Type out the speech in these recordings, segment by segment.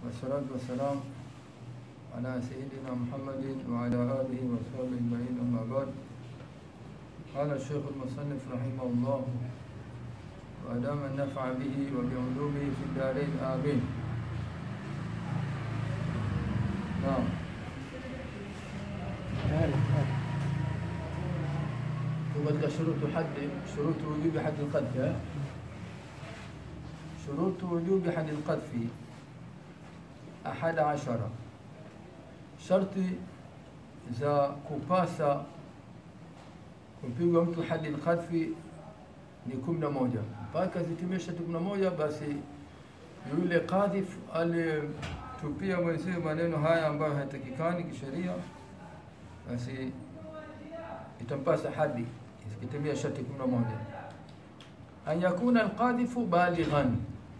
والصلاة والسلام على سيدنا محمد وعلى آله وصحبه أجمعين أما بعد قال الشيخ المصنف رحمه الله وأدام النفع به وبعلومه في الدارين آمين نعم katika shurutu haddi shurutu wujubi haddi alqadfi eh? shurutu wujubi haddi alqadfi ahada ashara sharti za kupasa kumpigwa mtu hadi alqadfi ni kumi na moja mpaka zitimie sharti kumi na moja basi yule kadhif alitupia mwenziwe maneno haya ambayo hayatakikani kisheria basi itampasa hadi ikitimia sharti kumi na moja an yakuna alqadhifu balighan,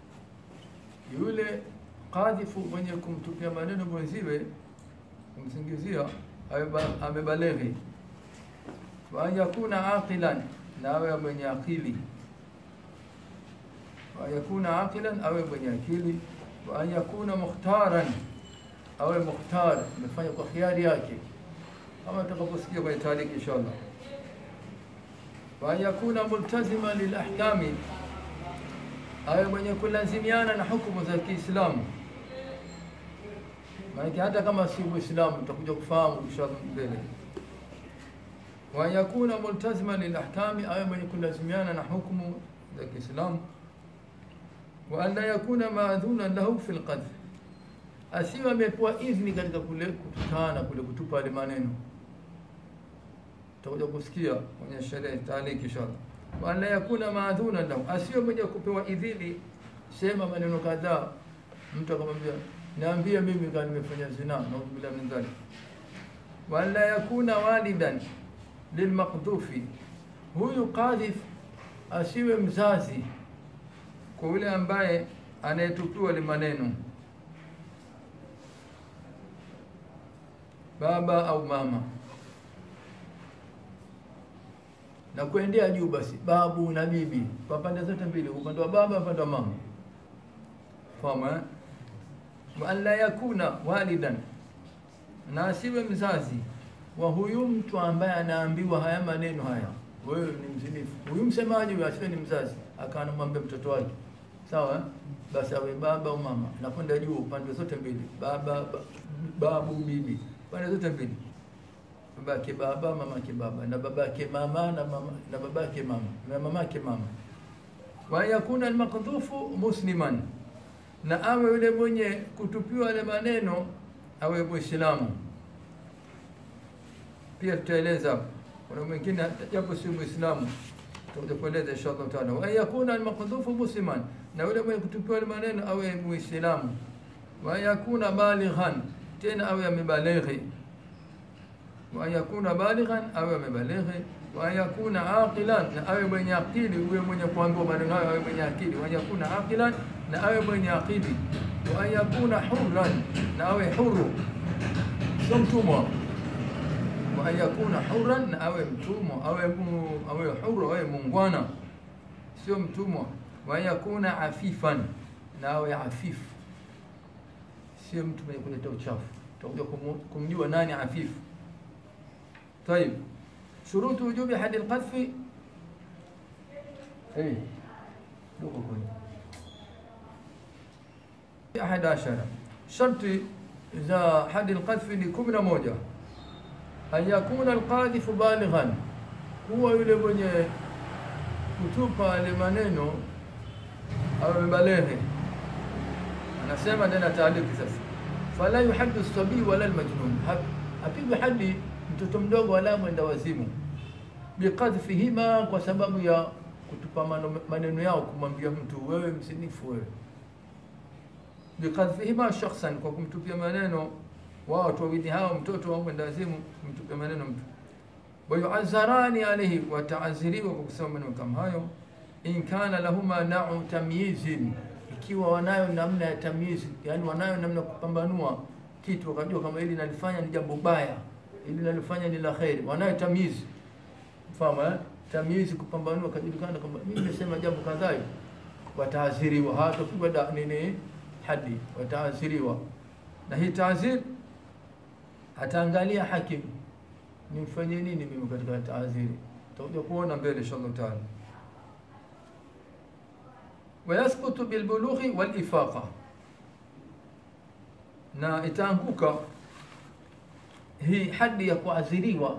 yule qadhifu mwenye kumtupia maneno mwenziwe kumsingizia amebaleghi. Wa an yakuna aqilan, na awe mwenye akili. Wa an yakuna aqilan, awe mwenye akili. Wa an yakuna mukhtaran, awe mukhtar, amefanya kwa khiari yake, kama tutakaposikia kwenye tariki inshallah wa yakuna multazima lilahkami, awe mwenye kulazimiana na hukumu za Kiislamu. Maanake hata kama si Muislamu utakuja kufahamu kisha mbele. Wa yakuna multazima lilahkami, awe mwenye kulazimiana na hukumu za Kiislamu. Wa an la yakuna maadhunan lahu fi lqadh, asiwe amepewa idhni katika kule kutukana kule kutupa yale maneno tutakuja kusikia kwenye sherehe taaliki inshallah. Wa la yakuna maadhuna lahu, asiwe mwenye kupewa idhini, sema maneno kadhaa, mtu akamwambia niambie mimi kama nimefanya zina, naudhu billahi min dhalik. Wa la yakuna walidan lilmaqdhufi, huyu qadhif asiwe mzazi kwa yule ambaye anayetupiwa li maneno, baba au mama na kuendea juu basi babu na bibi kwa pande zote mbili, upande wa baba, upande wa mama. Fahamu eh? wa an la yakuna walidan, na asiwe mzazi wa huyu mtu ambaye anaambiwa haya maneno haya, wewe ni mzinifu. Huyu msemaji huyu asiwe ni mzazi, akawa anamwambia mtoto wake, sawa eh? Basi awe baba au mama, na kwenda juu pande zote mbili, baba ba, babu bibi, pande zote mbili babake baba mamake baba na babake mama na mama na babake mama na mamake mama. Wa yakuna almaqdhufu musliman, na awe yule mwenye kutupiwa yale maneno awe Muislamu. Pia tutaeleza hapo, kuna mwingine japo si Muislamu, tutakuja kueleza inshallah taala. Wa yakuna almaqdhufu musliman, na yule mwenye kutupiwa yale maneno awe Muislamu. Wa yakuna balighan, tena awe amebalighi wa yakuna balighan, awe amebalighi. Wa yakuna aqilan, na awe mwenye akili. Uwe mwenye kuambiwa maneno hayo awe mwenye akili. Wa yakuna aqilan, na awe mwenye akili. Wa yakuna hurran, na awe huru, sio mtumwa. Wa yakuna hurran, na awe mtumwa, awe mu, awe huru, awe mungwana, sio mtumwa. Wa yakuna afifan, na awe afifu, sio mtu mwenye kuleta uchafu. Tutakuja kumjua nani afifu. طيب شروط وجوب حد القذف ايه أحد عشر شرط إذا حد القذف لكم موجة أن يكون القاذف بالغا هو yule mwenye kutupa ile maneno au mbaleghe anasema tena taaliki sasa fala yuhaddu sabii wala almajnun hapigwi hadi mtoto mdogo wala mwenda wazimu biqadhfihima, kwa sababu ya kutupa maneno yao, kumwambia mtu wewe msinifu wewe. Biqadhfihima shakhsan, kwa kumtupia maneno wao watu wawili hao, mtoto au mwenda wazimu, kumtupia maneno mtu. Wayuazarani alayhi, wataaziriwa kwa kusema maneno kama hayo. In kana lahuma nau tamyizin, ikiwa wanayo namna ya tamyizi, yani wanayo namna ya kupambanua kitu, wakajua kama hili nalifanya ni jambo baya ili nalifanya ni la kheri, wanayo tamyizi. Fahamu eh? Tamyizi, kupambanua, kajulikana kwamba mimi nimesema jambo kadhaa, wataadhiriwa, hawatapigwa da nini hadi, wataaziriwa. Na hii taazir ataangalia hakimu, nimfanyie nini mimi katika taaziri, tutakuja kuona mbele inshallah taala. Wayasqutu bilbulughi walifaqa, na itaanguka hii hadi ya kuadhiriwa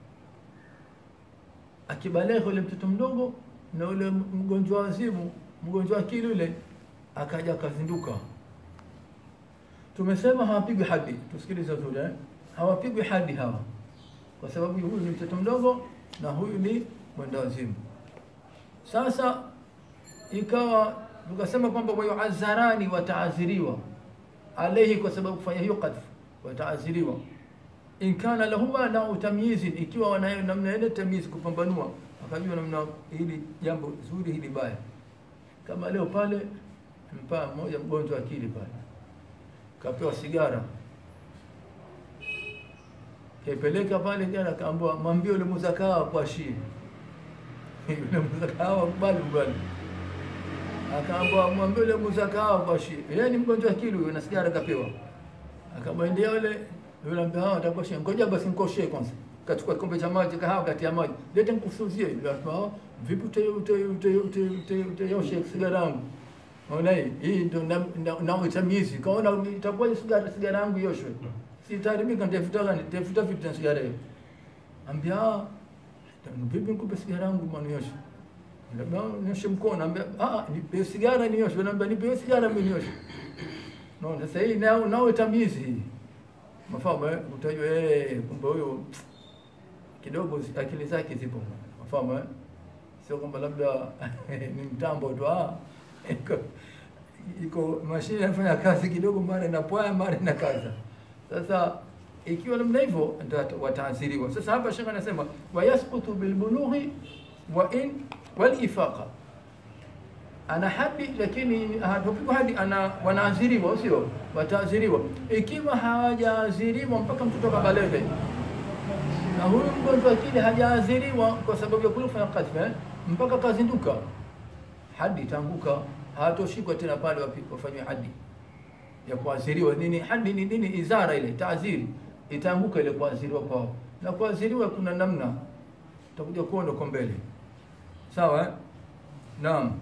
akibaleghe ule mtoto mdogo na ule mgonjwa wazimu, mgonjwa akili ule akaja akazinduka. Tumesema hawapigwi hadi, tusikilize vizuri eh? Hawapigwi hadi hawa, kwa sababu huyu ni mtoto mdogo na huyu ni mwenda wazimu. Sasa ikawa tukasema kwamba wayuazarani, wataaziriwa alaihi, kwa sababu kufanya hiyo kadhfu, wataaziriwa in kana lahuma nau tamyizi, ikiwa wanayo namna ile tamyizi, kupambanua, akajua namna hili jambo zuri, hili baya. Kama leo pale mpaa mmoja mgonjwa akili pale kapewa sigara, kaipeleka pale jana, kaambiwa mwambie ule muzakawa kwa shii yule muzakawa kubali kubali, akaambiwa mwambie ule muzakawa kwa shii. Yeye ni mgonjwa akili huyo, na sigara kapewa, akamwendea yule yule ambia hawa atakoshe, ngoja basi nikoshe kwanza. Kachukua kikombe cha maji kahawa kati ya maji, lete nikusuzie. Yule akasema vipi utayoshe sigara yangu? Ona hii hii ndio na utamizi. Kaona itakuwa sigara sigara yangu yoshwe. Sitaharibika, nitafuta gani? Nitafuta vipi na sigara hiyo? Ambia vipi nikupe sigara yangu mwana yoshe? Labda nyoshe mkono, ambia ah, nipe sigara nioshe. Naambia nipe sigara mimi nioshe. Naona sasa hii nao nao tamizi hii mafahamu eh, utajua eh, kumbe huyo kidogo akili zake zipo, mafahamu eh, sio kwamba labda ni mtambo tu, ah, iko iko mashine inafanya kazi kidogo, mara inapwaya, mara inakaza. Sasa ikiwa namna hivyo ndio wataasiriwa. Sasa hapa shekhe anasema wayasqutu bilbulughi wa in wal ifaqa ana hadi lakini hatupigwa hadi, ana wanaaziriwa, sio wataaziriwa. Ikiwa hawajaaziriwa mpaka mtoto kabalege, na huyu mgonjwa akili hajaaziriwa kwa sababu ya kulifanya kadhfu eh, mpaka kazinduka, hadi itaanguka, hawatoshikwa tena pale wafanywe hadi ya kuaziriwa. Nini hadi ni nini? Izara ile taaziri itaanguka ile kuaziriwa kwao, na kuaziriwa kuna namna, tutakuja kuona kwa mbele, sawa eh? Naam.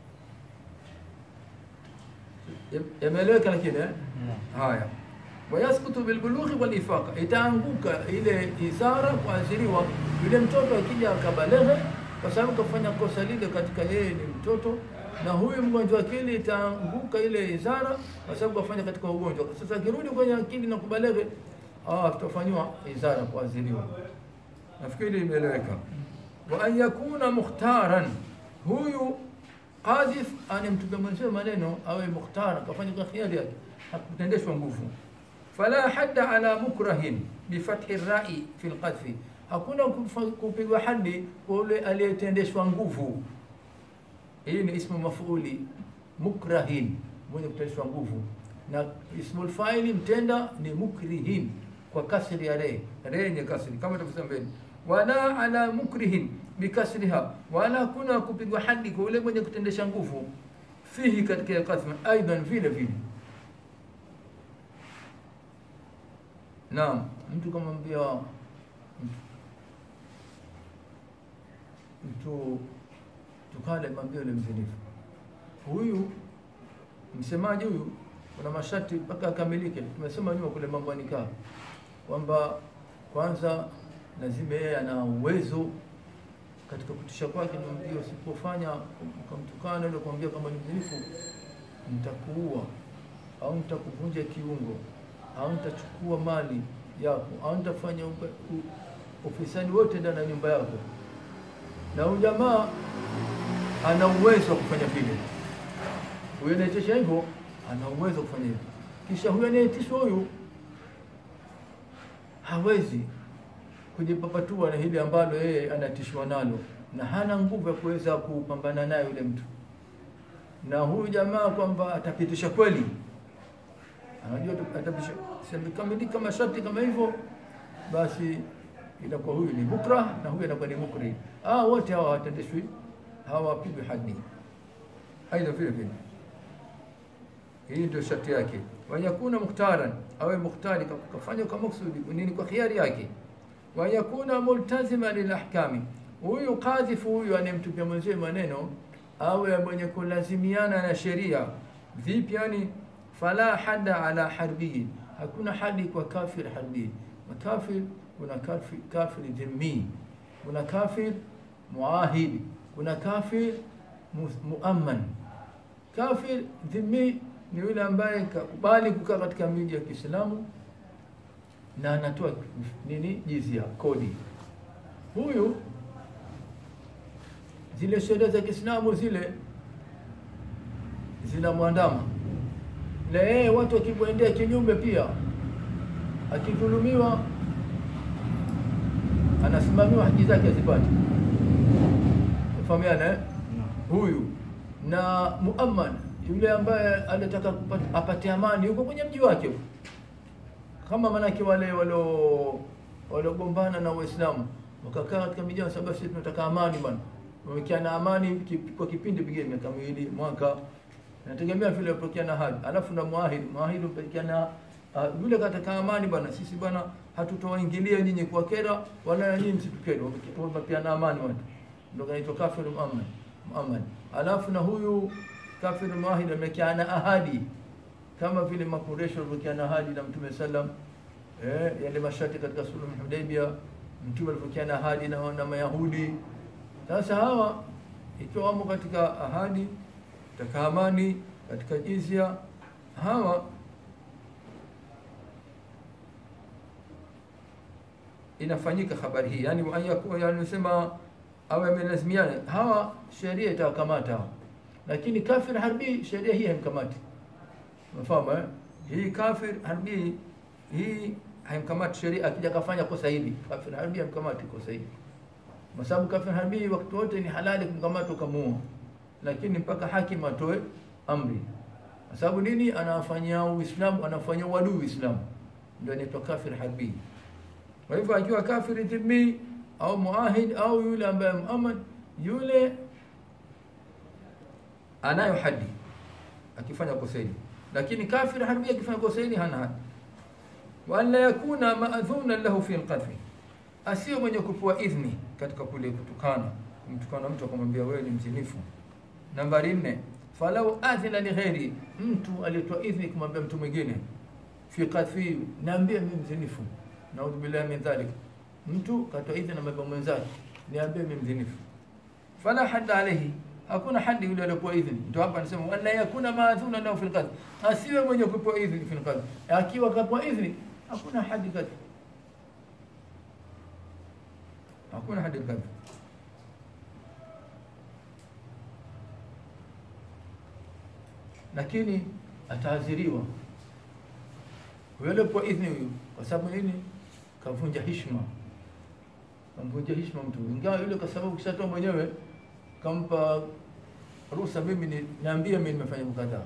yameeleweka lakini eh? Haya, wayaskutu bilbulughi walifaqa, itaanguka ile isara kuashiriwa yule mtoto akija akabaleghe, kwa sababu kafanya kosa lile katika yeye ni mtoto, na huyu mgonjwa akili itaanguka ile isara kwa sababu kafanya katika ugonjwa. Sasa akirudi kwenye akili na kubaleghe, ah, tutafanywa isara kuashiriwa. Nafikiri imeeleweka. Wa an yakuna mukhtaran, huyu Qadhif anemtuga mwenzio maneno awe mukhtar, kafanya kwa khiari yake, hakutendeshwa nguvu. Fala hadda ala mukrahin bifathi rai fi lqadhfi, hakuna kupigwa hadi kwa yule aliyetendeshwa nguvu. Hii ni ismu mafuli mukrahin, mwenye kutendeshwa nguvu, na ismu lfaili mtenda ni mukrihin kwa kasri ya re, re yenye kasri kama tulivyosema mbele. Wala ala mukrihin bikasriha, wala kuna kupigwa hadi kwa yule mwenye kutendesha nguvu fihi, katika kasma aidan vile vile. Naam, mtu kama mbia mtu tukale mambia yule mzinifu huyu, msemaji huyu, kuna masharti mpaka akamilike. Tumesema nyuma kule mambo ya nikaa kwamba kwanza lazima yeye ana uwezo katika kutisha kwake, nimwambia usipofanya ukamtukana ile kumwambia kama ni mzinifu, nitakuua au nitakuvunja kiungo au nitachukua mali yako au nitafanya ufisadi wote ndani ya nyumba yako. Na huyu jamaa ana uwezo wa kufanya vile, huyu anaitisha hivyo, ana uwezo wa kufanya hivyo. Kisha huyu anaitishwa huyu hawezi kujipapatua na hili ambalo yeye anatishwa nalo, na hana nguvu ya kuweza kupambana naye yule mtu. Na huyu jamaa kwamba atapitisha kweli, anajua atapitisha kamilika masharti kama hivyo, basi inakuwa huyu ni bukra na huyu anakuwa ni mukri. Ah, wote hawa hawatendeshwi, hawapigwi hadi. Aidha vile vile hii ndio sharti yake. Wayakuna mukhtaran, awe mukhtari, kafanya kwa maksudi nini, kwa khiari yake. Wayakuna multazima lilahkami, huyu kadhifu huyu anemtupia mwenzie maneno awe mwenye kulazimiana na sheria. Vipi yani? Fala hada ala harbiyin, hakuna hadi kwa kafir harbi. Makafir kuna kafir, kafir dhimmi, kuna kafir muahidi, kuna kafir muamman. Kafir dhimmi ni yule ambaye kakubali kukaa katika miji ya Kiislamu na anatoa nini, jizia, kodi. Huyu zile sheria za Kiislamu zile zinamwandama na yeye, watu wakimwendea kinyume, pia akidhulumiwa, anasimamiwa haki zake azipate. Fahamiana eh? Huyu na muamman yule ambaye anataka apate amani yuko kwenye mji wake, kama manake wale walio waliogombana na Waislamu wakakaa katika miji, sababu sisi tunataka amani bwana, wamekiana amani kwa kipindi pigine miaka miwili mwaka, nategemea vile wapokeana hadi, alafu na muahidi muahidi upekiana uh, yule kataka amani bwana, sisi bwana hatutowaingilia nyinyi kwa kera wala nyinyi msitukere, wamepeana amani watu, ndio kaitwa kafir muamman muamman. Alafu na huyu kafir muahid amekiana ahadi kama vile Makureshi walivyokiana ahadi na Mtume sallam, eh, yale masharti katika suluhu Hudaybia, Mtume alivyokiana ahadi na, na Mayahudi. Sasa hawa ikiwa wamo katika ahadi, katika amani, katika jizya, hawa inafanyika habari hii, yani yani sema awe amelazimiana, hawa sheria itawakamata hawa lakini kafir harbi sheria hii haimkamati. Unafahamu eh? Hii kafir harbi hii haimkamati sheria, akija kafanya kosa hili, kafir harbi haimkamati kosa hili, kwa sababu kafir harbi wakati wote ni halali kumkamata ukamuua, lakini mpaka hakim atoe amri. Kwa sababu nini? Anafanyia Uislamu, anafanyia uadui Uislamu, ndio anaitwa kafir harbi. Kwa hivyo akiwa kafir dhimmi au muahid au yule ambaye muamad yule anayo hadi akifanya kosa hili, lakini kafir harbi akifanya kosa hili hana hadi. Wa an la yakuna maadhuna lahu fi alqadhi, asiyo mwenye kupewa idhni katika kule kutukana, kumtukana mtu akamwambia wewe ni mzinifu. Nambari nne, falau adhina li ghairi, mtu alitoa idhni kumwambia mtu mwingine fi qadhi, niambie mimi mzinifu, naudhu billahi min dhalik. Mtu katoa idhni na mambo mwenzake, niambie mimi mzinifu, fala hadda alayhi hakuna hadi yule aliyopewa idhini. Ndio hapa anasema wala yakuna maadhuna lahu fil qadhi, asiwe mwenye kupewa idhini fil qadhi. Akiwa kapewa idhini hakuna hadi kadhi, hakuna hadi kadhi. Lakini ataadhiriwa yule aliyopewa idhini huyu, kwa sababu nini? Kavunja heshima, kamvunja heshima mtu, ingawa yule kwa sababu kishatoa mwenyewe kampa ruhusa mimi ni niambie mimi nimefanya mkadhaa,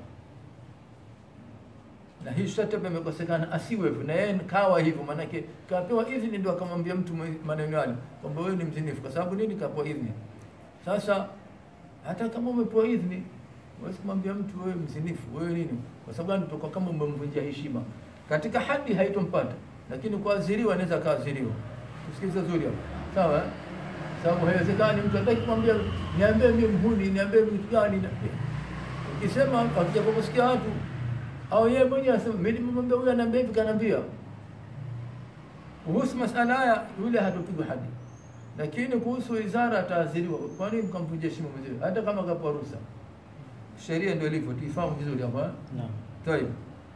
na hii sharti imekosekana, asiwe hivyo, na yeye kawa hivyo, maanake kapewa idhini, ndio akamwambia mtu maneno yale kwamba wewe ni mzinifu. Kwa sababu nini? Kapewa idhini. Sasa hata kama umepewa idhini, huwezi kumwambia mtu wewe mzinifu, wewe nini, kwa sababu gani? Toka kama umemvunjia heshima. Katika hadi haitompata, lakini kuadhiriwa anaweza kaadhiriwa. Tusikize zuri hapo, sawa eh? sababu haiwezekani mtu ataki kumwambia niambie mimi mhuni, niambie kitu gani. Ukisema akija kusikia watu au yeye mwenyewe asema mimi nimemwambia huyu, anaambia hivi, kanaambia kuhusu masala haya, yule hatopigwa hadi, lakini kuhusu wizara ataadhiriwa. Kwa nini mkamvunjia heshima mwenyewe, hata kama kapewa ruhusa? Sheria ndio ilivyo, tuifahamu vizuri hapa. Naam. Tayeb,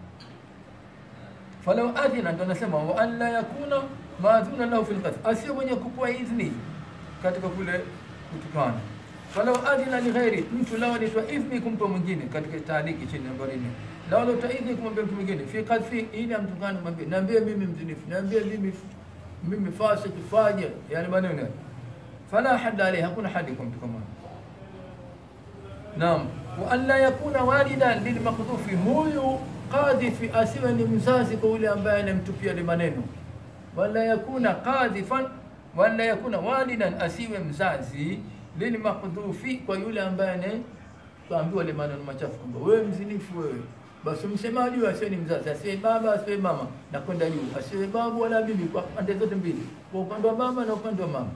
falau adhina, ndio nasema wa an la yakuna maadhuna lahu fil qadh, asiyo mwenye kupewa idhni katika kule kutukana. Falau adhina li ghairi, mtu lao alitoa idhni kumpa mwingine, katika taaliki chini nambari nne, lao alitoa idhni kumwambia mtu mwingine fi qadhi, ili amtukane, mwambie niambie mimi mzinifu, niambie mimi mimi fasik, fajir, yani maneno yale. Fala hadda alayhi, hakuna hadi kwa mtu kama Naam, wa an la yakuna walidan lilmaqdhufi, huyu qadhifi asiwe ni mzazi kwa yule ambaye anamtupia ile maneno, wala yakuna qadhifan wala yakuna walidan, asiwe mzazi lilmaqdhufi, kwa yule ambaye ane kaambiwa ile maneno machafu kwamba wewe mzinifu, wewe basi msemaji huyo asiwe ni mzazi, asiwe baba, asiwe mama na kwenda juu, asiwe babu wala bibi, kwa pande zote mbili, kwa upande wa baba na upande wa mama.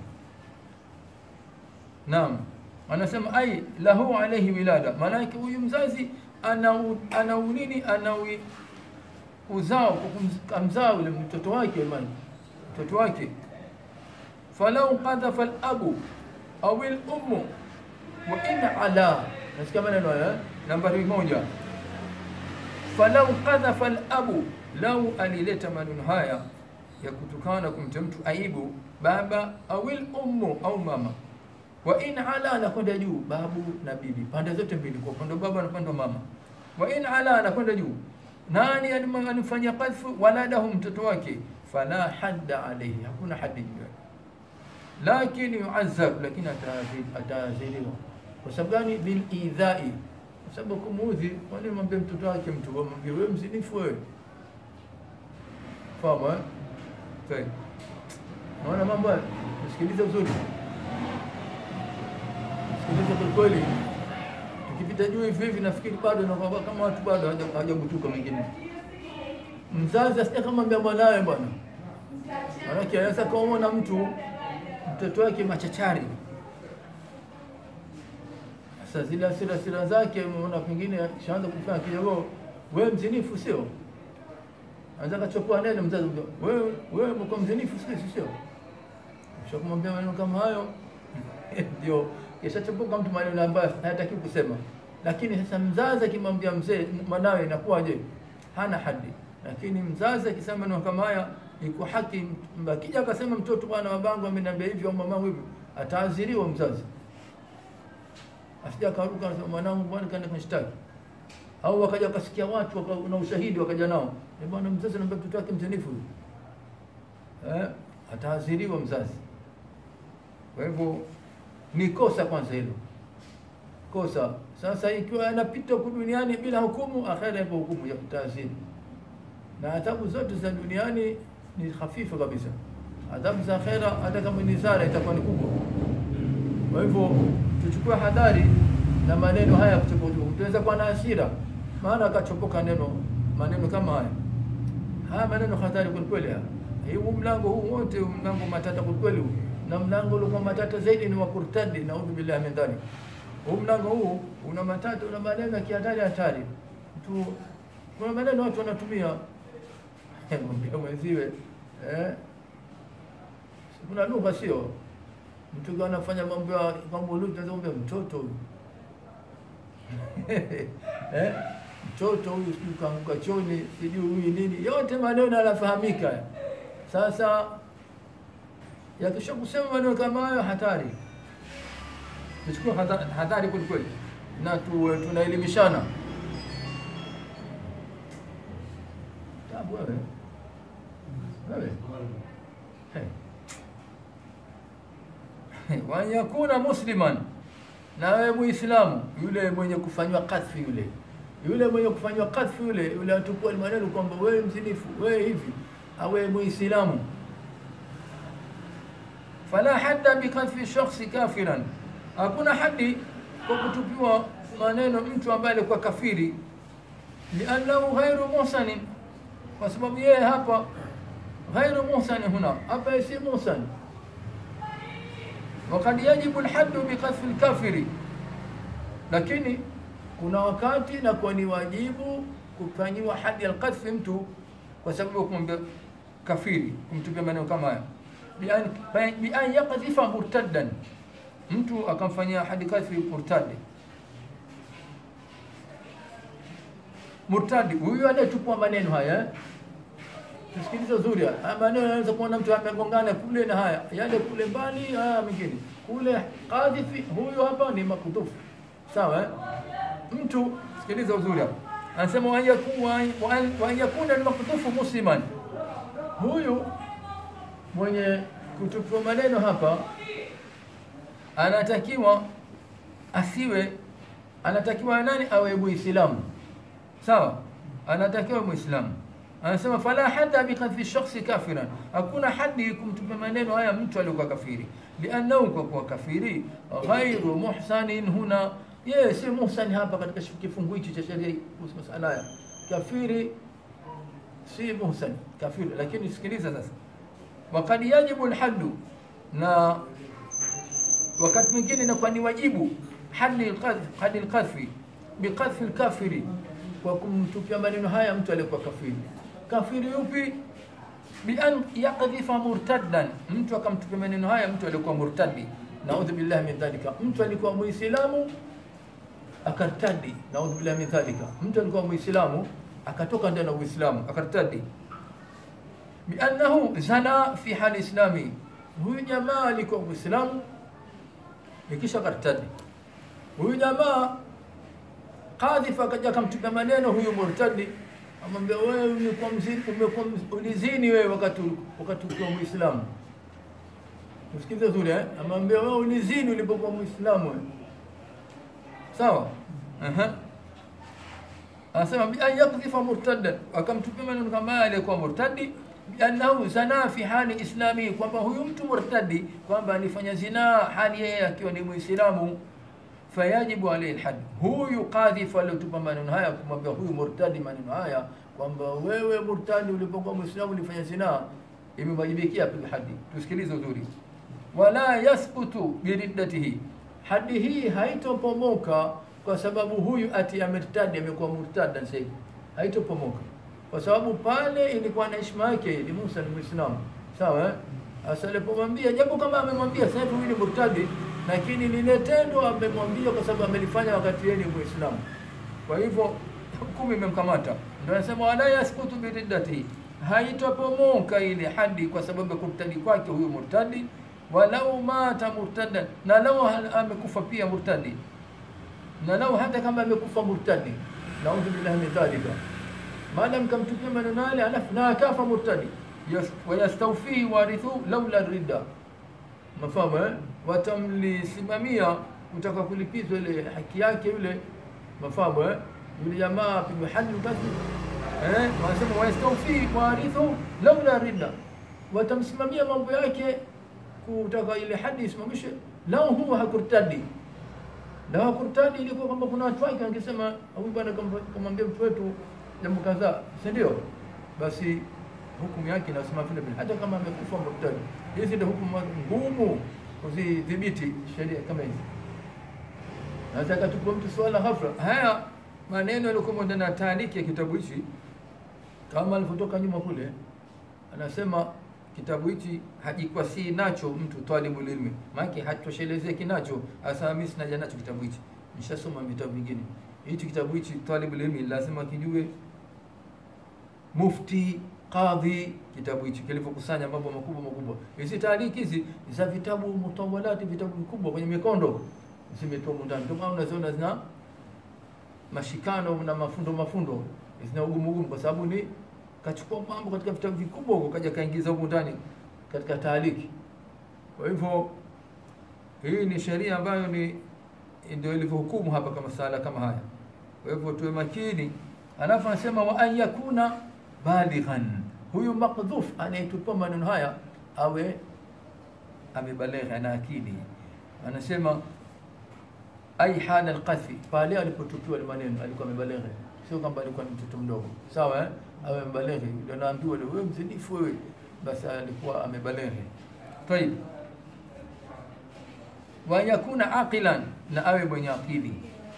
Naam, anasema ai lahu alaihi wilada, maanake huyu mzazi ana ana nini, ana uzao kwa kumzaa ule mtoto wake, maana mtoto wake. Falau qadhafa al-abu au al-ummu wa in ala, nasikia maneno haya, nambari moja falau qadhafa al-abu, lau alileta maneno haya ya kutukana kumta mtu aibu baba au ummu au mama, wa in ala, anakwenda juu babu na bibi, pande zote mbili, kwa upande wa baba na upande wa mama. Wa in ala, anakwenda juu nani alimfanyia qadhfu waladahu, mtoto wake, fala hadda alayhi, hakuna hadi juu yake, lakini yuazab, lakini ataadhiriwa. Kwa sababu gani? Bilidhai sababu kumuudhi. Kwani mwambie mtoto wake mtu mwambie wewe mzinifu wewe, fahamu eh? Okay. Naona mambo haya, msikilize uzuri, msikilize kwa kweli. Tukipita juu hivi hivi, nafikiri bado nakwamba kama watu bado hawajabutuka. Mwingine mzazi asije kamwambia mwanawe bwana, maanake anaweza kaumona mtu mtoto wake machachari sasa zile hasira hasira zake, unaona pengine shaanza kufanya kidogo, wewe mzinifu sio? Anza kachopua neno mzazi, wewe wewe mko mzinifu sio? Sio shakumwambia maneno kama hayo ndio kishachopoka mtu maneno ambayo hayataki kusema. Lakini sasa mzazi akimwambia mzee mwanawe inakuwaje? Hana hadi. Lakini mzazi akisema maneno kama haya iko haki. Akija akasema mtoto, bwana babangu ameniambia hivyo au mamangu hivyo, ataadhiriwa mzazi asija karuka anasema mwanangu bwana kaenda kunishtaki, au wakaja wakasikia watu waka, na ushahidi wakaja nao, e bwana mzazi anambia mtoto wake mzinifu eh, ataadhiriwa mzazi. Kwa hivyo ni kosa kwanza hilo kosa. Sasa ikiwa anapita huku duniani bila hukumu, akhera ipo hukumu ya taadhiri, na adhabu zote za duniani ni hafifu kabisa. Adhabu za akhera hata kama ni zara itakuwa ni kubwa. Kwa hivyo tuchukue hadhari na maneno haya kuchopoka. Tunaweza kuwa na hasira, maana akachopoka neno maneno kama haya. Haya maneno hatari kwa kweli. Huu mlango huu wote mlango matata kwa kweli huu. Na mlango uliokuwa matata zaidi ni wa kurtadi na udhu billahi min dhalik. Huu mlango huu una matata, una maneno ya kihatari hatari. Tu kuna maneno watu wanatumia mwambia mwenziwe eh, kuna lugha sio mtu anafanya mambo ya mambo lugha, anaweza mtoto huyu eh, mtoto huyu sijui kaanguka choni, sijui huyu nini, yote maneno yanafahamika. Sasa yakisha kusema maneno kama hayo, hatari, tuchukue hatari kweli kweli, na tu, tunaelimishana. Tabu wewe wewe wa yakuna musliman, na wewe Muislamu, yule mwenye kufanywa kadhfi, yule yule mwenye kufanywa kadhfi, yule yule atukua maneno kwamba wewe mzinifu, wewe hivi, awe Muislamu. Fala hadda bikadhfi shakhsi kafiran, hakuna hadi kwa kutupiwa maneno mtu ambaye alikuwa kafiri, liannahu ghairu muhsanin, kwa sababu yeye hapa ghairu muhsani, huna hapa si muhsani wakad yajibu lhaddu bikadhfi lkafiri, lakini kuna wakati nakuwa ni wajibu kufanyiwa hadi alqadhfi mtu kwa sababu ya kumwambia kafiri, kumtupia maneno kama haya, bian yakdhifa murtaddan, mtu akamfanyia hadi kadhfi murtadi. Murtadi huyu anayetupwa maneno haya Tusikilize uzuri haya maneno, yanaweza kuona mtu amegongana kule na haya yale kule mbali, haya mengine kule kadhifi, huyu hapa ni makutufu sawa eh? Mtu sikiliza uzuri hapa, anasema wa yakuna ni makutufu musliman, huyu mwenye kutupiwa maneno hapa anatakiwa asiwe, anatakiwa nani? Awe Muislamu sawa, anatakiwa Muislamu anasema fala hadda bikadhfi shakhsi kafiran, hakuna hadi kumtupia maneno haya mtu aliyokuwa kafiri, liannahu kwa kuwa kafiri ghairu muhsanin huna, yeye si muhsani hapa katika kifungu hichi cha sheria kuhusu masala haya, kafiri si muhsan kafiri lakini sikiliza sasa wakad yajibu lhaddu na wakati mwingine inakuwa ni wajibu hadi lqadh- hadi lqadhfi biqadhfi lkafiri kwa kumtupia maneno haya mtu aliyekuwa kafiri kafiri yupi bian yakdhifa murtaddan mtu akamtupia maneno haya mtu aliyekuwa murtadi naudhu billahi min dhalika mtu alikuwa muislamu akartadi naudhu billahi min dhalika mtu alikuwa muislamu akatoka ndani ya uislamu akartadi biannahu zana fi hali islami huyu jamaa alikuwa muislamu ikisha kartadi huyu jamaa kadhif akaja akamtupia maneno huyu murtadi amwambia wewe ulikuwa mzini umekuwa mz- ulizini wewe wakati wakati ukiwa muislamu usikize zuri eh amwambia wewe ulizini ulipokuwa muislamu wewe sawa aha anasema bi an yakdhifa murtaddan akamtupia maneno kama haya aliyekuwa murtadi biannahu zana fi hali islami kwamba huyu mtu murtadi kwamba alifanya zinaa hali yeye akiwa ni muislamu fayajibu alayhi alhad huyu kadhifu aliyotupa maneno haya kumwambia huyu murtadi maneno haya kwamba wewe murtadi ulipokuwa muislamu ulifanya zinaa imemwajibikia apigwe hadi tusikilize uzuri wala yathbutu biriddatihi hadi hii haitopomoka kwa sababu huyu ati amertadi amekuwa murtada sasa hivi haitopomoka kwa sababu pale ilikuwa na heshima yake ni Musa ni Muislamu sawa eh? Sasa alipomwambia japo kama amemwambia sasa hivi huyu ni murtadi lakini lile tendo amemwambia kwa sababu amelifanya wakati yeye ni Muislamu kwa hivyo hukumu imemkamata ndio anasema wala yaskutu biriddatihi haitopomoka ile hadi kwa sababu ya kurtadi kwake huyu murtadi walau mata murtadan na lau hal- amekufa pia murtadi na lau hata kama amekufa murtadi naudhu billahi min dhalika maadam kamtupia maneno yale alafu na akafa murtadi Yas- wayastawfihi warithu laula ridda mafahamu eh? watamlisimamia kutaka kulipizwa ile haki yake yule mafahamu eh? yule jamaa apigwe hadi basi eh? wanasema wayastawfihi warithu laula ridda watamsimamia mambo yake kutaka ile hadi isimamishwe lau huwa hakurtadi na hakurtadi ilikuwa kwamba kuna watu wake wangesema huyu bwana kama- kamwambia mtu wetu jambo kadhaa si ndio basi hukumu yake inasema vile vile hata kama amekufa murtadi hizi ndio hukumu ngumu kuzidhibiti sheria kama hizi naweza katupa mtu swala hafla haya maneno yaliokuwa ndani ya taariki ya kitabu hichi kama alivyotoka nyuma kule anasema kitabu hichi hajikwasii nacho mtu talibul ilmi maanake hatoshelezeki nacho hasa mimi sinaja nacho kitabu hichi nishasoma vitabu vingine hichi kitabu hichi talibul ilmi lazima kijue mufti qadhi kitabu hichi kilivyokusanya mambo makubwa makubwa hizi taariki hizi ni za vitabu mutawalati vitabu vikubwa kwenye mikondo zimetoa ndani ndio maana unaziona zina mashikano na mafundo mafundo zina ugumu ugumu kwa sababu ni kachukua mambo katika vitabu vikubwa huko kaja kaingiza huko ndani katika taaliki kwa hivyo hii ni sheria ambayo ni ndio ilivyohukumu hapa kama sala kama haya kwa hivyo tuwe makini alafu anasema wa an yakuna balighan huyu maqdhuf anayetupa maneno haya awe amebalegha na akili anasema ai hala alqathi pale alipotupiwa ile maneno alikuwa amebalegha sio kwamba alikuwa ni mtoto mdogo sawa eh awe amebalegha ndio naambiwa leo wewe mzinifu wewe basi alikuwa amebalegha tayib wa yakuna aqilan na awe mwenye akili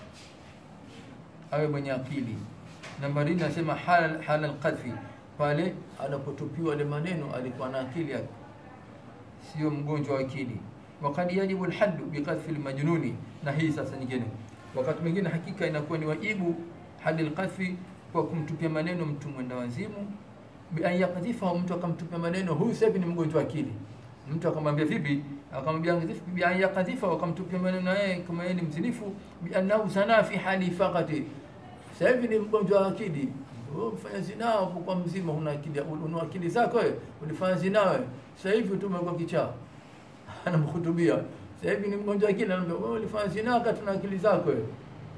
awe mwenye akili nambari nne nasema hal hal alqadfi pale anapotupiwa ile maneno alikuwa na akili yake sio mgonjwa wa akili wakad yajibu alhaddu biqadhfi almajnuni na hii sasa nyingine wakati mwingine hakika inakuwa ni wajibu hadi alqadhfi kwa kumtupia maneno mtu mwenda wazimu bi an yakdhifa mtu akamtupia maneno huyu sasa hivi ni mgonjwa wa akili mtu akamwambia vipi akamwambia ngidhifu bi an yakdhifa wakamtupia maneno yeye kama yeye ni mzinifu bi annahu sana fi hali faqati sasa hivi ni mgonjwa wa akili wewe mfanya zinaa kwa mzima huna akili una akili zako wewe ulifanya zinaa wewe sasa hivi tu umekuwa kichaa anamhutubia sasa hivi ni mgonjwa wa akili anamwambia wewe ulifanya zinaa wakati una akili zako wewe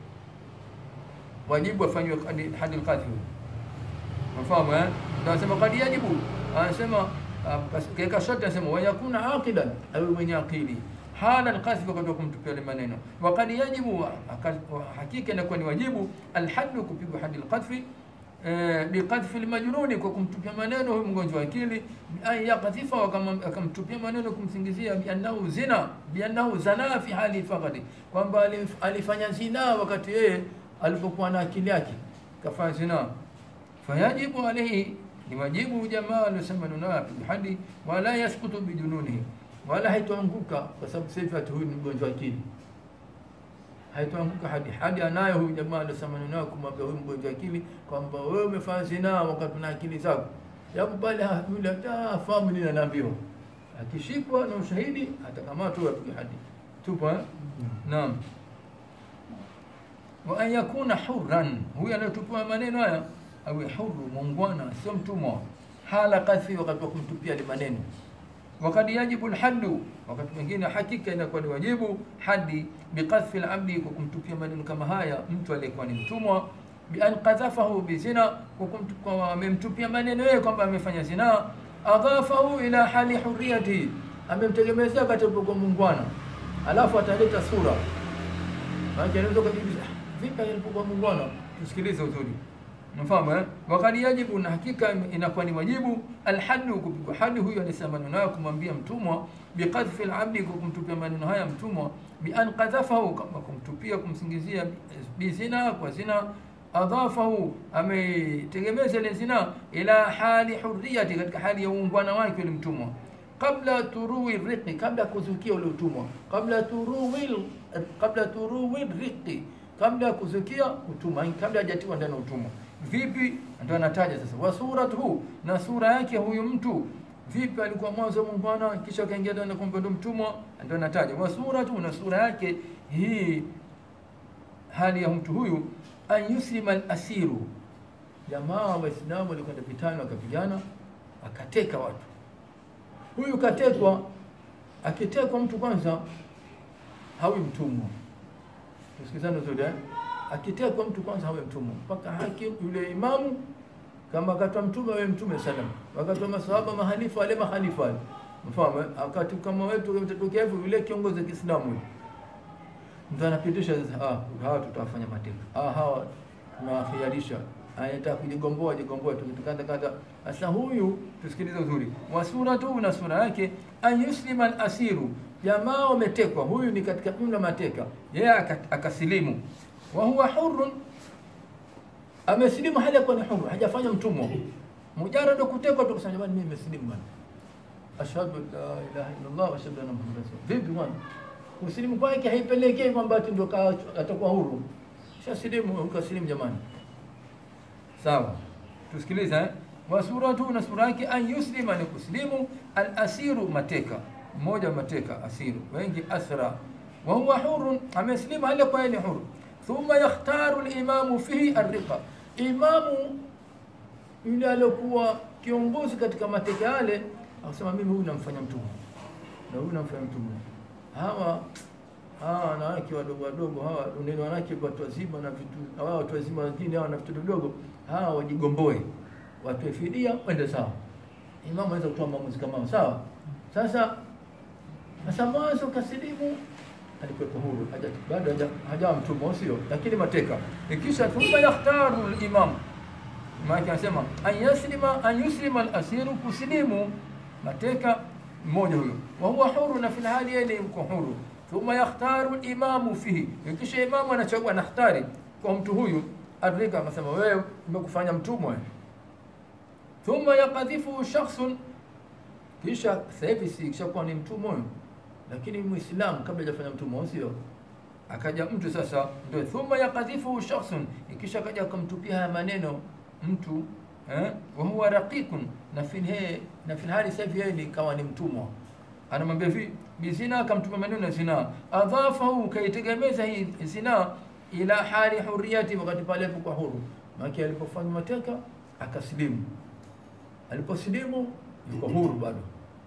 wajibu afanywe hadi hadi alqadhi mfahamu eh ndio anasema qad yajibu anasema kaika shati anasema wa yakuna aqilan awe mwenye akili hala alqadhi wakati wa kumtupia ile maneno wa qad yajibu hakika inakuwa ni wajibu alhaddu kupigwa hadi alqadhi eh, biqadhfi lmajnuni, kwa kumtupia maneno huyu mgonjwa akili, bian yakdhifa, akamtupia maneno kumsingizia biannahu zina, biannahu zana fi hali faqadi, kwamba alif- alifanya zina wakati yeye alipokuwa na akili yake kafanya zina. Fayajibu alaihi, ni wajibu jamaa aliosema nuna bihadi, wala yaskutu bijununihi, wala haitoanguka kwa sababu sasa ati huyu ni mgonjwa akili haitoanguka hadi hadi anayo huyu jamaa aliosema nao kumwambia huyu mgonjwa akili kwamba wewe umefanya zinaa wakati na akili zako, japo pale ha- yule hata afahamu nini anaambiwa. Akishikwa na ushahidi atakamatwa apigwe hadi. Tupo eh? Naam. Wa an yakuna hurran, huyu anayetupiwa maneno haya awe huru, muungwana, sio mtumwa. Hala kadhi, wakati wa kumtupia ile maneno wakad yajibu lhaddu, wakati mwingine hakika inakuwa ni wajibu hadi biqadhfi labdi, kwa kumtupia maneno kama haya mtu aliyekuwa ni mtumwa, bian qadhafahu bizina, kwa kumtu- kwa amemtupia maneno yeye kwamba amefanya zina, adhafahu ila hali huriyati, amemtegemezea katika kwa mungwana, alafu ataleta sura maana anaweza kujiuliza "Ah, vipi alipokuwa mungwana. Tusikilize uzuri Mfahamu eh? Wakati yajibu na hakika inakuwa ni wajibu alhaddu, kupigwa hadi huyo alisema maneno hayo kumwambia mtumwa, biqadhfi alabdi, kwa kumtupia maneno haya mtumwa, bi an qadhafahu, kama kumtupia kumsingizia bizina, kwa zina adhafahu, ametegemeza ile zina ila hali hurriyati, katika hali ya uungwana wake yule mtumwa kabla turuwi riqi, kabla ya kuzukia ule utumwa, kabla turuwi kabla turuwi riqi, kabla ya kuzukia utumwa, yani kabla hajatiwa ndani ya utumwa. Vipi? Ndio anataja sasa, wa suratuhu, na sura yake huyu mtu vipi alikuwa mwanzo muungwana, kisha akaingia ndani kwamba ndo mtumwa. Ndio anataja wa suratuhu, na sura yake hii, hali ya mtu huyu, an yuslima al-asiru, jamaa Waislamu walikwenda vitani wakapigana, akateka watu huyu katekwa. Akitekwa mtu kwanza hawi mtumwa, tusikizane vizuri eh? Akitekwa mtu kwanza hawi mtumwa mpaka hakim yule imamu, kama wakati wa mtume awe mtume salam, wakati wa masahaba mahalifa wale mahalifa wale, mfahamu eh? Wakati kama wetu utatokea hivyo, yule kiongozi wa Kiislamu yule mtu anapitisha sasa, ah, hawa tutawafanya mateka, ah, hawa tunawakhiarisha anataka kujigomboa jigomboa tukikata kata. Sasa huyu tusikilize uzuri, wa sura tu na sura yake, an yuslima al-asiru, jamaa wametekwa, huyu ni katika jumla mateka, yeye aka- akasilimu, wa huwa hurrun, amesilimu hali ya kuwa ni huru, hajafanya mtumwa, mujarrad kutekwa tu kusema jamani, mimi nimesilimu bwana, ashhadu an la ilaha illa Allah wa ashhadu anna muhammadan rasul. Vipi bwana, kusilimu kwake haipelekei kwamba ati ndio ka- atakuwa huru, shasilimu, ukasilimu jamani Sawa, tusikilize eh? wa suratu na sura yake, an yuslima ni kuslimu, al asiru mateka, mmoja wa mateka asiru, wengi asra, wa huwa hurun, ameslimu hali kwa yeye ni huru. Thumma yakhtaru limamu fihi arriqa, imamu yule aliyokuwa kiongozi katika mateka yale akasema, mimi huyu namfanya mtumwa na huyu namfanya mtumwa. Hawa hawa wanawake wadogo wadogo hawa, neno wanawake watu wazima na vitu hawa watu wazima wengine hawa na vitu vidogo hawa wajigomboe, watoe fidia, wende sawa. Imamu anaweza kutoa maamuzi kama hayo, sawa. Sasa sasa mwanzo kasilimu alikuwepo huru, haja bado haja- hajawa mtumwa, sio lakini mateka. Ikisha thumma yakhtaru al-imam, maana anasema an yaslima an yuslima al-asiru, kusilimu mateka mmoja huyo, wa huwa huru, na fil hali yeye ni yuko huru. Thumma yakhtaru al-imamu fihi, ikisha imamu anachagua anakhtari kwa mtu huyu Arika akasema wewe umekufanya mtumwa. Thumma yakadhifu shakhsun, kisha sasa hivi si kishakuwa ni mtumwa huyo, lakini Muislamu kabla hajafanya mtumwa, sio? Akaja mtu sasa, ndio thumma yakadhifu shakhsun, ikisha kaja akamtupia haya maneno mtu eh, wa huwa raqiqun, na fil he na fil hali sasa hivi yeye ni kawa ni mtumwa, anamwambia hivi bizina, akamtupia maneno ya zina, adhafahu, kaitegemeza hii zina ila hali huriyati, wakati pale alipokuwa huru. Maana alipofanya mateka akasilimu, aliposilimu yuko huru bado.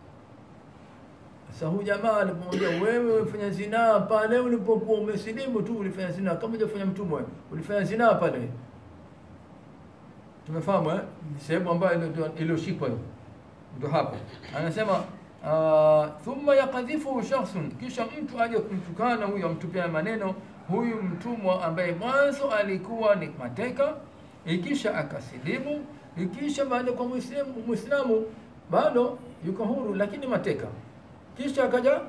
Sasa huyu jamaa alipomwambia wewe umefanya zinaa pale ulipokuwa umesilimu tu, ulifanya zinaa kama hujafanya mtumwa, ulifanya zinaa pale. Tumefahamu eh? Sehemu ambayo ndio iliyoshikwa hiyo, ndio hapo anasema uh, thumma yakadhifu shakhsun, kisha mtu aje kumtukana huyo, amtupia maneno huyu mtumwa ambaye mwanzo alikuwa ni mateka, ikisha akasilimu, ikisha baada kwa muislamu muislamu bado yuko huru, lakini mateka, kisha akaja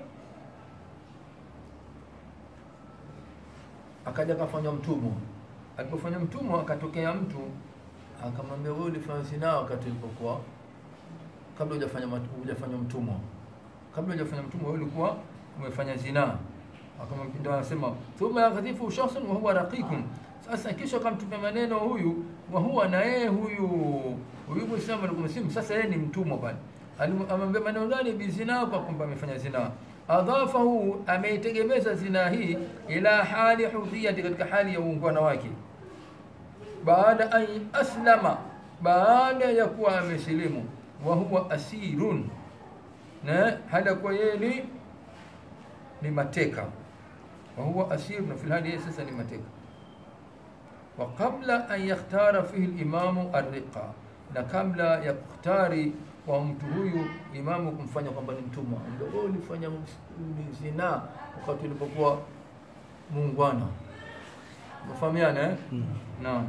akaja akafanywa mtumwa. Alipofanywa mtumwa, akatokea mtu akamwambia, wewe ulifanya zinaa wakati ulipokuwa kabla hujafanya mat- hujafanywa mtumwa, kabla hujafanya mtumwa, wewe ulikuwa umefanya zinaa. Akamwambia, ndio anasema thumma yakdhifu shakhsun wa huwa raqiqun. Sasa kisha akamtupia maneno huyu wa huwa na yeye huyu huyu Muislamu alikuwa Muslimu, sasa yeye ni mtumwa pale. Alimu- Amwambia maneno gani? Bizinaa, kwa kwamba amefanya zinaa. Adhafahu, ameitegemeza zinaa hii ila hali hudhiyati, katika hali ya uungwana wake baada an aslama, baada ya kuwa amesilimu, wa huwa asirun, na hali ya kuwa yeye ni ni mateka, wa huwa asir, na fil hali yeye sasa ni mateka. Wa qabla an yakhtara fihi limamu arriqa, na kabla ya kukhtari kwa mtu huyu imamu kumfanya kwamba ni mtumwa, ndio wewe ulifanya ms- zinaa wakati ulipokuwa muungwana. Mfahamiana eh? Naam.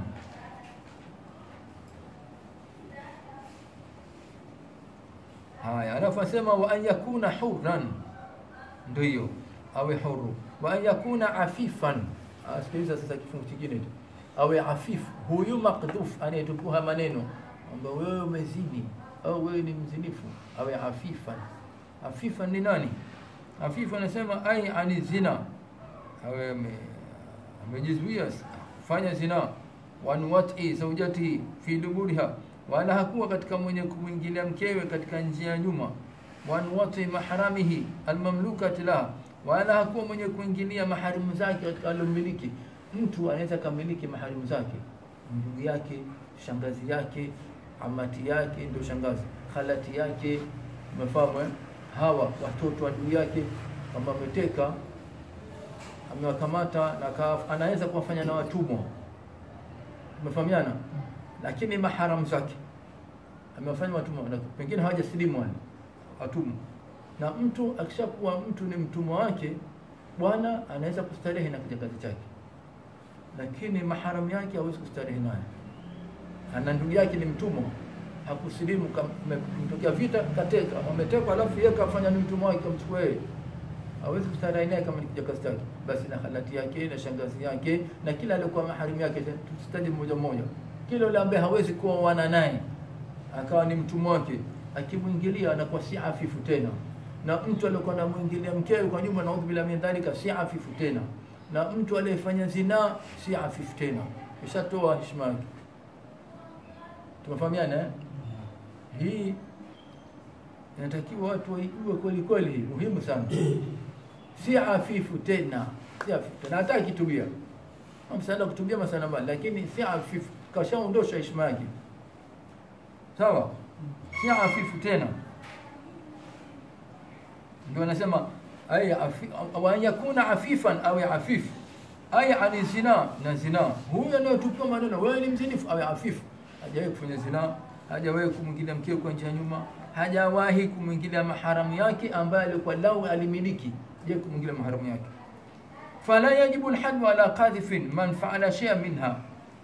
Haya, alafu asema wa an yakuna hurran, ndio hiyo awe huru, wa an yakuna afifan. Ah, Sikiliza sasa kifungu kingine tu, awe afifu. Huyu makdhuf anayetupuha maneno kwamba wewe umezini au wewe ni mzinifu, awe afifan. Afifan ni nani? Afifu anasema ai ani zina, awe ame- amejizuia kufanya zina wanwati zaujati fi duburiha, wala hakuwa katika mwenye kumwingilia mkewe katika njia ya nyuma. Wanwati maharamihi almamlukati laha, wala hakuwa mwenye kuingilia maharimu zake katika alomiliki. Mtu anaweza kamiliki maharimu zake, ndugu yake, shangazi yake, amati yake, ndio shangazi, khalati yake, umefahamu eh? Hawa watoto wa ndugu yake, kama ameteka amewakamata na aka- anaweza kuwafanya na watumwa, umefahamiana, lakini maharamu zake amewafanya watumwa na pengine hawajasilimu wale watumwa. Na mtu akishakuwa mtu ni mtumwa wake, bwana anaweza kustarehe na kijakazi chake, lakini maharamu yake hawezi kustarehe naye. Ana ndugu yake ni mtumwa, hakusilimu, kumtokea vita, kateka, wametekwa, alafu yeye kafanya ni mtumwa wake, kamchukua yeye hawezi kustarehe naye kama ni kijakazi chake, basi na halati yake na shangazi yake na kila aliyekuwa maharimu yake, tusitaje mmoja mmoja, kila yule ambaye hawezi kuoana naye akawa ni mtumwa wake, akimwingilia anakuwa si afifu tena. Na mtu aliyokuwa anamwingilia mkewe kwa nyuma, naudhu billahi min dhalika, si afifu tena. Na mtu aliyefanya zinaa si afifu tena, ishatoa heshima yake. Tumefahamiana eh? Hii inatakiwa watu waijue kweli kweli, hii muhimu sana. Si afifu tena, si afifu tena, hata akitubia msaada kutubia masana mbali, lakini si afifu, kashaondosha heshima yake. Sawa, si afifu tena, ndio anasema ay afi, wa an yakuna afifan awe afifu ay ani zina na zina. Huyu anayetupiwa maneno wewe ni mzinifu, awe afifu, hajawahi kufanya zina, hajawahi kumwingilia mkeo kwa njia ya nyuma, hajawahi kumwingilia maharamu yake ambaye alikuwa lau alimiliki, je kumwingilia maharamu yake. Fala yajibu alhaddu ala qadhifin man faala shay'an minha,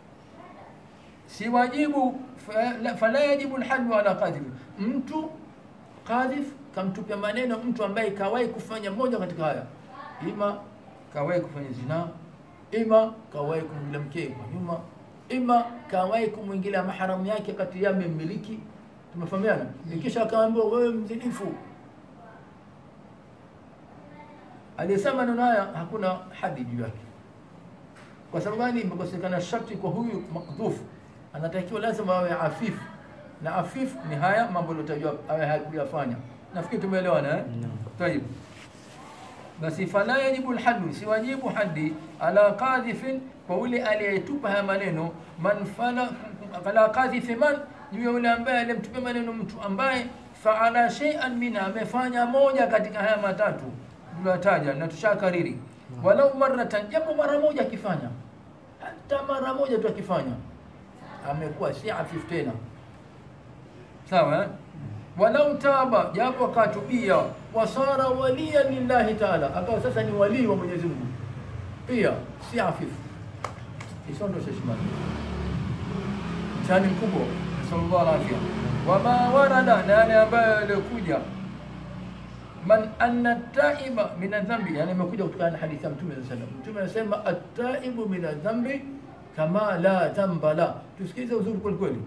si wajibu fala, fala yajibu alhaddu ala qadhifin, mtu qadhif kamtupia maneno mtu ambaye kawahi kufanya moja katika haya, ima kawahi kufanya zinaa, ima kawahi kumwingilia mkee kwa nyuma, ima kawahi kumwingilia maharamu yake kati ya mmiliki. Tumefahamiana? Ikisha akaambiwa wewe mzinifu, aliyesema maneno haya hakuna hadi juu yake. Kwa sababu gani? Imekosekana sharti kwa huyu makdhufu, anatakiwa lazima awe afifu, na afifu ni haya mambo yaliyotajwa awe hakuyafanya. Nafikiri tumeelewana eh? Tayib. Basi fala yajibu alhaddu, si wajibu hadi ala qadhifin, kwa ule aliyetupa haya maneno, man fala ala qadhifi man, juu ya yule ambaye alimtupia maneno mtu ambaye faala shay'an minha, amefanya moja katika haya matatu tuliyotaja na tushakariri, walau maratan, japo mara moja akifanya, hata mara moja tu akifanya, amekuwa si afifu tena, sawa eh? walau taba, japo akatubia, wasara walia lillahi taala, akawa sasa ni walii wa Mwenyezi Mungu, pia si afifu, isondoshe heshima. mtihani mkubwa, nasallallahu alafia. Wama warada, na yale ambayo yaliokuja man anna taiba min adhambi, yani imekuja kutokana na hadithi ya Mtume sallallahu alaihi wasallam. Mtume anasema at-taibu min adhambi kama la dhamba la. Tusikize uzuri kweli kweli.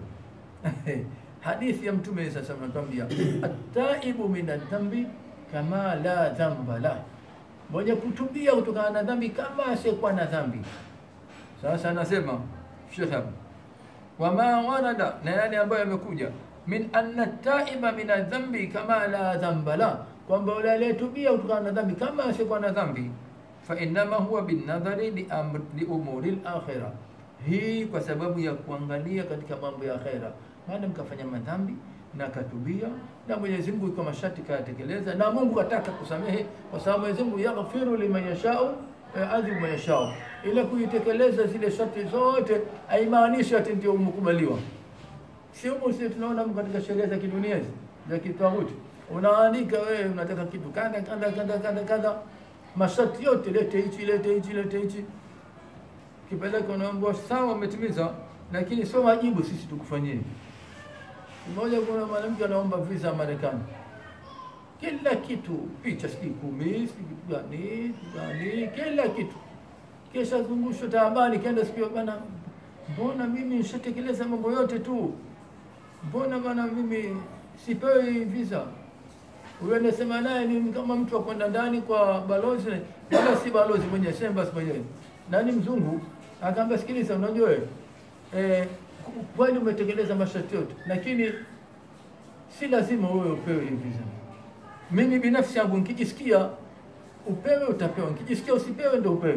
hadithi ya Mtume sallallahu alaihi wasallam anatuambia at-taibu min adhambi kama la dhamba la, mwenye kutubia kutokana na dhambi kama asiyekuwa na dhambi. Sasa anasema Sheikh hapa wama warada, na yale ambayo yamekuja min anna taiba min adhambi kama la dhamba la, kwamba yule aliyetubia kutokana na dhambi kama asiyekuwa na dhambi, fa innama huwa binadhari li, amr, li umuri al-akhirah. Hii kwa sababu ya kuangalia katika mambo ya akhera, maana mkafanya madhambi na katubia na Mwenyezi Mungu iko masharti kayatekeleza, na Mungu kataka kusamehe, kwa sababu Mwenyezi Mungu yaghfiru liman yashau adhibu man yashau. Ile kuitekeleza zile sharti zote haimaanishi ati ndio umekubaliwa. Si humu sisi tunaona katika sheria za kidunia hizi za kitawuti, unaandika wewe unataka kitu kadha kadha kadha kadha kadha, masharti yote, lete hichi lete hichi lete hichi, kipeleka unaambiwa sawa, umetimiza, lakini sio wajibu sisi tukufanyie. Mmoja kuna mwanamke anaomba visa ya Marekani, kila kitu, picha sijui kumi sijui gani gani, kila kitu, kisha zungushwa taabani, kenda sikio bana, mbona mimi nishatekeleza mambo yote tu, mbona bana mimi sipewi visa? Huyo anasema naye ni kama mtu akwenda ndani kwa balozi, wala si balozi mwenyewe, si embassy mwenyewe, nani mzungu, akaambia sikiliza, unajua wewe eh, kweli umetekeleza masharti yote, lakini si lazima wewe upewe hiyo visa. Mimi binafsi yangu nikijisikia upewe utapewa, nikijisikia usipewe ndio upewe.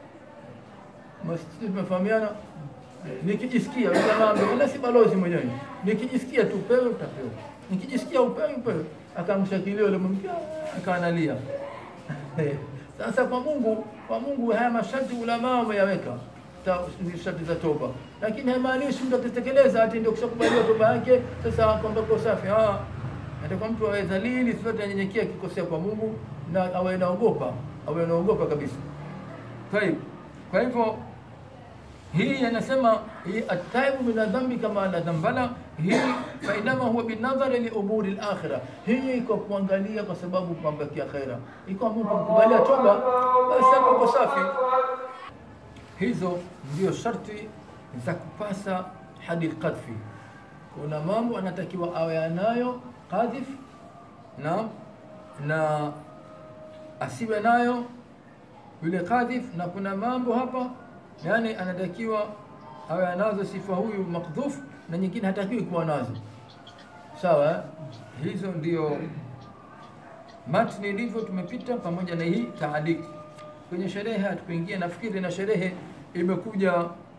Masisi tumefahamiana. Nikijisikia wala si balozi mwenyewe, nikijisikia tu upewe utapewa, nikijisikia upewe upewe. Akamshakilia yule mke akaanalia. Sasa kwa Mungu, kwa Mungu haya masharti ulama wameyaweka sharti za toba, lakini haimaanishi mtu akitekeleza ati ndio kushakubaliwa toba yake, sasa kwamba uko safi. Ah, atakuwa mtu awe dhalili, sote anyenyekea akikosea kwa Mungu na awe naogopa, awe naogopa kabisa. Tayib, kwa hivyo hii anasema hii ataibu min adhambi kama la dhambala, hii fa inama huwa binadhari li umuri al-akhirah. Hii iko kuangalia kwa sababu mambo ya akhera, iko Mungu kukubalia toba, basi hapo uko safi. Hizo ndio sharti za kupasa hadi qadhfi. Kuna mambo anatakiwa awe anayo qadhif na na asiwe nayo yule qadhif, na kuna mambo hapa yani anatakiwa awe anazo sifa huyu makdhuf, na nyingine hatakiwi kuwa nazo. Sawa, hizo ndio matni ilivyo, tumepita pamoja na hii taaliki kwenye sherehe hatukuingia. Nafikiri na sherehe imekuja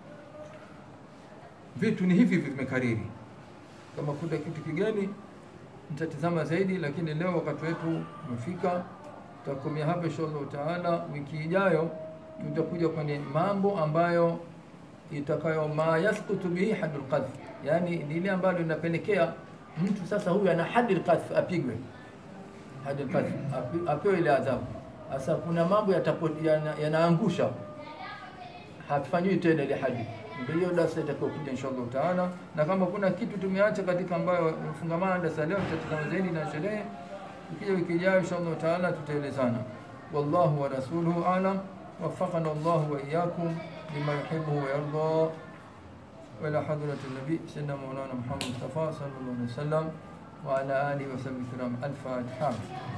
vitu ni hivi hivi vimekariri. Kama kuna kitu kigeni nitatizama zaidi, lakini leo wakati wetu umefika, tutakomea hapa inshallah taala. Wiki ijayo tutakuja kwenye mambo ambayo itakayo ma yasqutu bihi haddul qadhf, yani lile ambalo linapelekea mtu sasa huyu ana haddul qadhf apigwe, haddul qadhf apewe ile adhabu sasa kuna mambo yanaangusha yana hatufanyiwi tena ile hadi. Ndio hiyo darasa itakuwa kuja inshallah taala, na kama kuna kitu tumeacha katika ambayo mfungamana na darasa leo, tutatazama zaidi na sherehe. Ukija wiki ijayo inshallah taala tutaelezana. Wallahu wa rasuluhu alam, waffaqana Allah wa iyyakum lima yuhibbu wa yarda. وإلى حضرة النبي سيدنا مولانا محمد مصطفى صلى الله عليه وسلم وعلى آله وصحبه الكرام الفاتحة